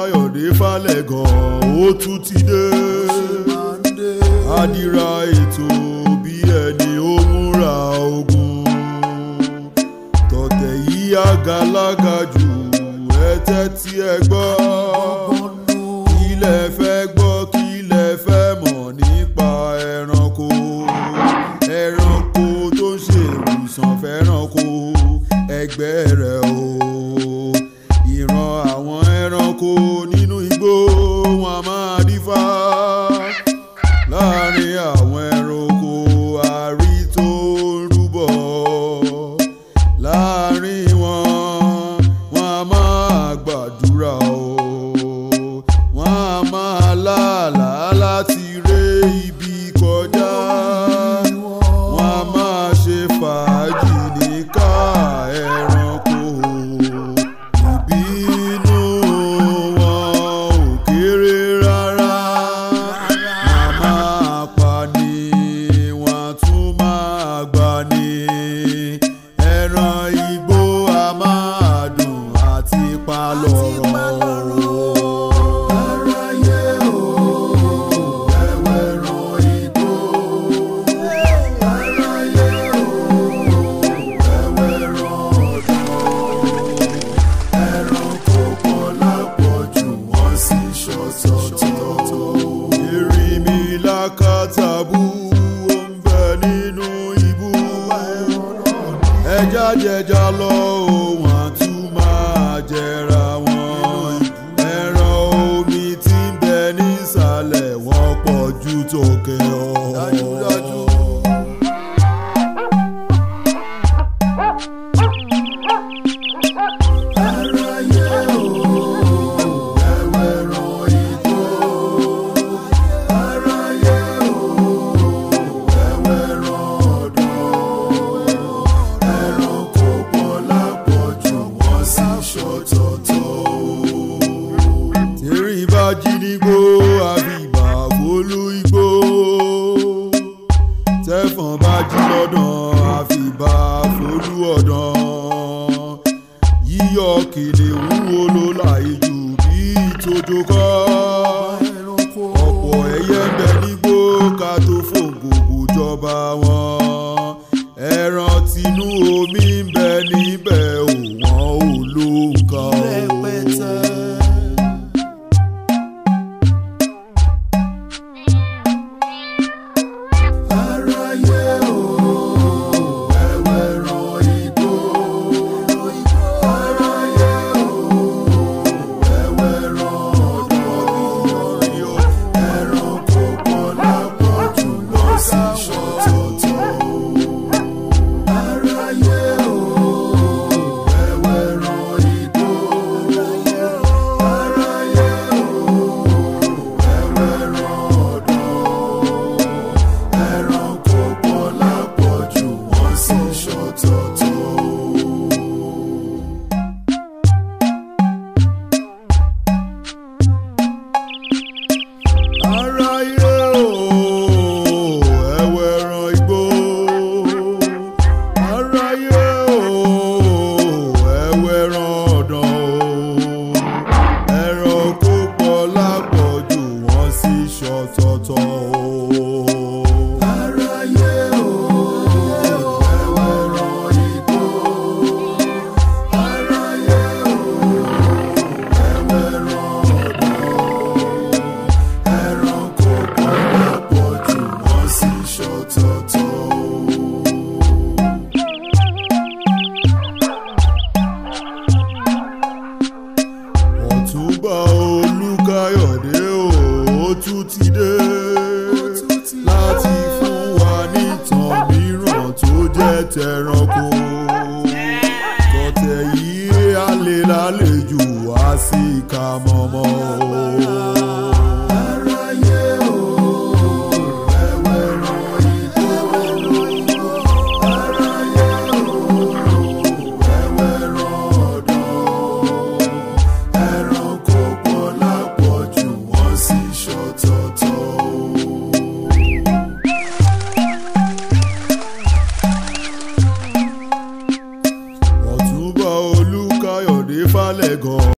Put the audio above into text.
olùkàyọ̀dé falẹ̀gàn ó tún ti dé àdìrà ètò bí ẹni ó múra ogun tọ̀tẹ̀ yìí àgàlágà jù ẹ tẹ́tí ẹ gbọ́ ilẹ̀ fẹ́ gbọ́ kí ilẹ̀ fẹ́ mọ̀ nípa ẹranko ẹranko tó ń ṣe ìwòsàn fẹ́ranko ẹgbẹ́ rẹ̀ o ìran àwọn ẹranko nínú igbó wọn a máa dífá láàrin àwọn ẹranko àrí tó ń rúbọ láàrin wọn wọn a máa gbàdúrà o wọn a máa lálàá láti ré ibi kọjá wọn a máa ṣe fàájì ní ká ẹranko ìbínú wọn ò kéré rárá wọn máa pa ni wọn tún máa gbà ni ẹran igbó a máa dùn àti pa lọ́rọ̀. Aráyé o, ẹ̀wẹ̀ràn igbó. Aráyé o, ẹ̀wẹ̀ràn ọ̀dọ́. Ẹranko pọ̀ lápọ̀jù, wọ́n sì ṣọ̀tọ̀ọ̀tọ̀. Erinmi lákàtàbú ó ń bẹ nínú ibú. Ẹja jẹja lọ òun àtún máa jẹra wọn. Ẹran omi tí ń bẹ nísàlẹ̀ wọ́n pọ̀ ju tòkè ọ̀. Dájúdájú. Aráyé o, ẹ̀wẹ̀ràn igbó. Aráyé o, ẹ̀wẹ̀ràn ọ̀dọ́. Ẹranko pọ̀ lápọ̀jù, wọ́n sì ṣọ̀tọ̀ọ̀tọ̀. Tèrè bá jí nígbó, àbíbà fólú igbó. Tẹ́fọ̀n bá jí lọ́dàn, àfìbà fólú ọ̀dàn yíyọ kìnìún wo ló láì jù bí tójó kọ́. ọ̀pọ̀ ẹyẹ ń bẹ nígbó ká tó fòǹgògò jọba wọn. ẹran tinú omi ń bẹ níbẹ̀ ò wọ́n ò lóǹkà o. Aráyé o, ẹ̀wẹ̀ràn igbó. Aráyé o, ẹ̀wẹ̀ràn ọ̀dọ́. Ẹranko pọ̀ lápọ̀jù, wọ́n sì ṣọ̀tọ̀ọ̀tọ̀. Aráyé o, ẹ̀wẹ̀ràn igbó. Aráyé o, ẹ̀wẹ̀ràn ọ̀dọ́. Ẹranko pọ̀ lápọ̀jù, wọ́n sì ṣọ̀tọ̀ọ̀tọ̀. Aráyé o, ẹ̀wẹ̀ràn igbó. Aráyé o, ẹ̀wẹ̀ràn ọ̀dàn o. Ẹranko pọ̀ lápọ̀jù, wọ́n sì ṣọ̀tọ̀ọ̀tọ̀ o. Aráyé o, ẹ̀wẹ̀ràn igbó. Aráyé o, ẹ̀wẹ̀ràn ọ̀dàn ẹranko pọ̀ lápọ̀jù wọ́n sì ṣọ̀tọ̀ọ̀tọ̀. ọ̀túnba olùkàyọ̀dé o ó tún ti dé láti fún wa nìtàn mìíràn tó jẹ́ tẹranko tọ̀tẹ̀ yìí á lè lálejò wá sí ìka mọ́mọ́ o. Aráyé o, ẹ̀wẹ̀ràn igbó. Aráyé o, ẹ̀wẹ̀ràn ọ̀dọ́. Ẹranko pọ̀ lápọ̀jù, wọ́n sì ṣọ̀tọ̀ọ̀tọ̀. ọ̀túnba olùkàyọ̀dé falẹ̀gàn.